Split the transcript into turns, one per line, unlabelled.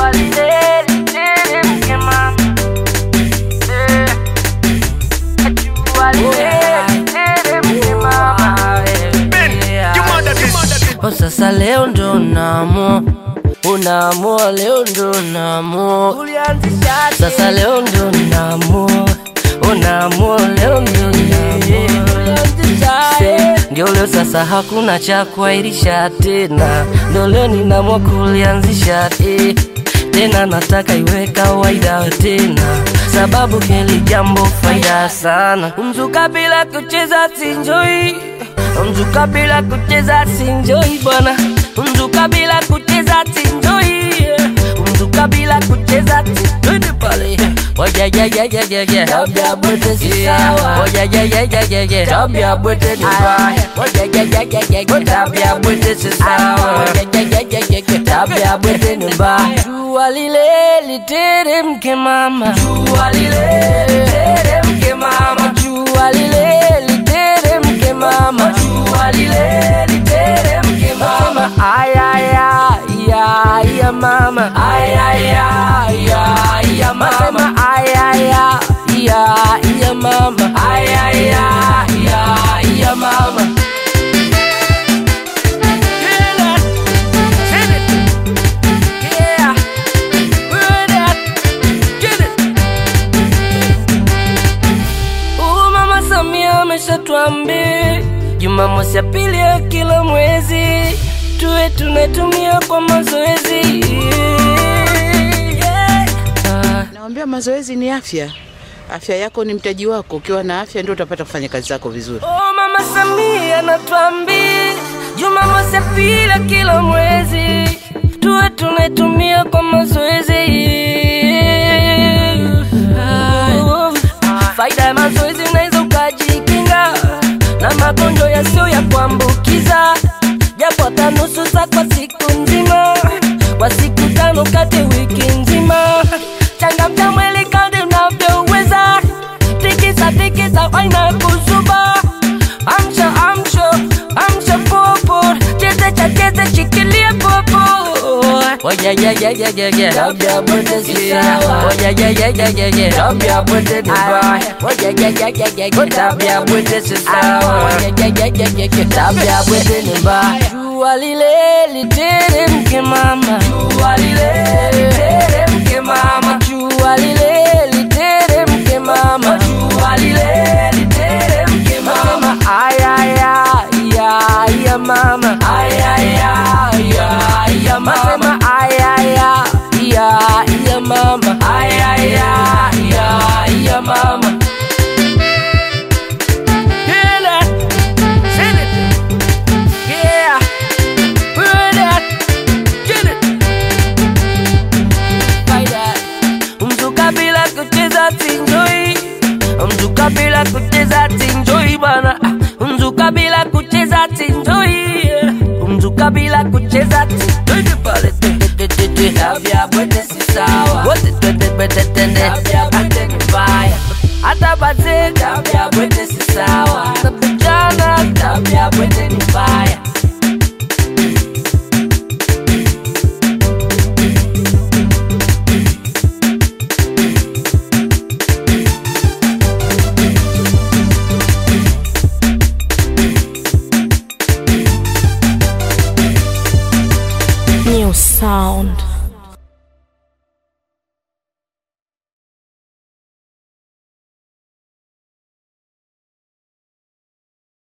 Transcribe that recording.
jua lile literemke mama Eh, jua lile literemke mama Oh, sasa leo ndo unaamua unaamua leo ndo unaamua sasa leo ndo unaamua unaamua leo ndo unaamua Se, ndio leo sasa hakuna cha kuahirisha tena ndio leo ninaamua kulianzisha eh. tena nataka iwe kawaida tena sababu hili jambo faida sana mzuka bila kucheza sinjoi mzuka bila kucheza sinjoi bwana mzuka bila kucheza sinjoi mzuka bila kucheza twende pale Oja ya ya ya ya ya Tabia bwete si sawa Oja ya ya ya ya ya Tabia bwete ni mbaya Oja ya ya ya ya ya Tabia bwete si sawa Oja ya ya ya ya ya Tabia bwete ni mbaya Jua lile literemke mama Jua lile literemke mama Jua lile literemke mama Jua lile literemke mama Ay ay ay ay ya mama Ay ay ay ay ya mama Ay ay ay ay ya mama Ay ay ay ay ya mama Hear that? Sing it. Yeah. Hear that? Get it. Uh, Mama Samia ameshatuambia Jumamosi ya pili ya kila mwezi tuwe tunatumia kwa mazoezi yeah. Ah,
Nawambia mazoezi ni afya. Afya yako ni mtaji wako. Ukiwa na afya ndio utapata kufanya kazi zako vizuri.
Oh, Mama Samia anatuambia Jumamosi ya pili ya kila mwezi tuwe tunaitumia kwa mazoezi. Ah, Faida ya mazoezi unaweza ukajikinga na magonjwa yasiyo ya kuambukiza, japo hata nusu saa kwa siku nzima, kwa siku tano kati ya wiki nzima. Changamsha mwili kadri unavyoweza, tikisa tikisa, waina kuzuba Amsha, amsha, amsha popo Cheze cha cheze shikilia popo Oya ya ya ya ya ya Tabia bwete si sawa Oya ya ya ya ya ya Tabia bwete ni mbaya Oya ya ya ya ya ya Tabia bwete si sawa Oya ya ya ya ya ya Tabia bwete ni mbaya Jua lile literemke mama Jua lile literemke mama Jua lile literemke mama Jua lile literemke mama Ay ay ay ay ya mama Ay ay ay ay ya mama Ay ay ay ay ya mama Ay ay ay ay ya mama Hear that? Sing it. Yeah. Hear that? Get it. Faida. Mzuka bila kucheza sinjoi Mzuka bila kucheza sinjoi bana Mzuka bila kucheza sinjoi Mzuka bila kucheza sinjoi pale Tabia bwete si sawa Wote twende bwete tende Tabia bwete ni mbaya Hata bazee